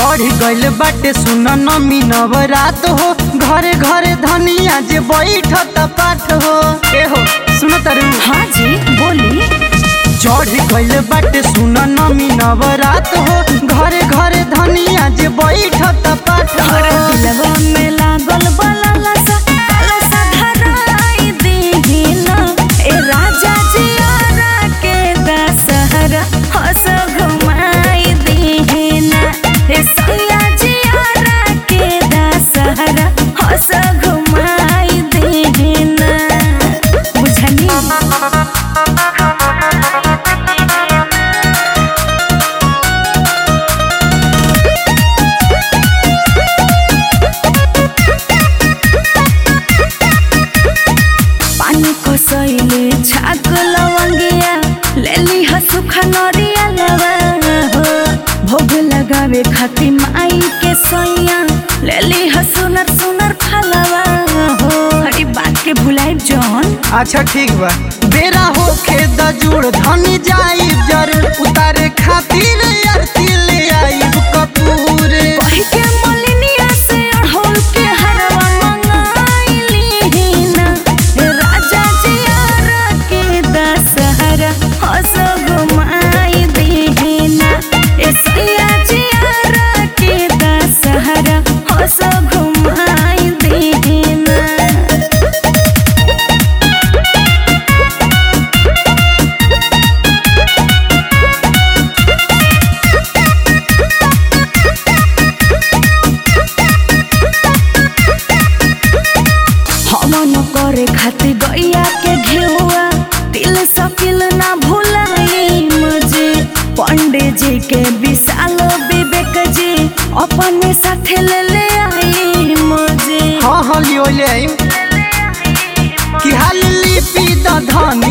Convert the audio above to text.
चढ़ गइल बाटे सुन नमी नवरात हो घरे घरे धनिया जे बैठत पाठ हो ए हो सुन तरु हाँ जी बोली चढ़ गइल बाटे सुन नमी नवरात हो घरे घरे धनिया जे बैठत पाठ और हो दिलवा में लागल बलाला सा काला सा धराई दीहिना ए राजा जी आरा के दशहरा हंस घुमाई दीहिना ए सैया जी आरा के दशहरा हंस घुमाई दीहिना बुझनी पानी को सैले छाक लवंगिया लेली हसुखा नरिया लवा हो भोग लगावे खाती माई के सैया लेली हसुनर सुनर फलवा हो हरी बात के भुलाई जौन अच्छा ठीक बा बेरा होखे द जुड़ धनी जाई जरूर उतारे खातिर आरती ले आईब कपूर कही के मलिनिया से अढ़ोल के हरवा मंगाइली ना ए राजा जी आरा के दशहरा हंस घुमाई दीना ए सैया जी आरा के दशहरा हंस घुमाई दीना हमन करे खातिर गैया के घेउआ दिल सकिल ना भुलाई मुझे पंडित जी के विशाल विवेक जी अपने साथे ले ले आई मुझे हाँ हाँ लियो ले आईम कि हाल लिपि द धनी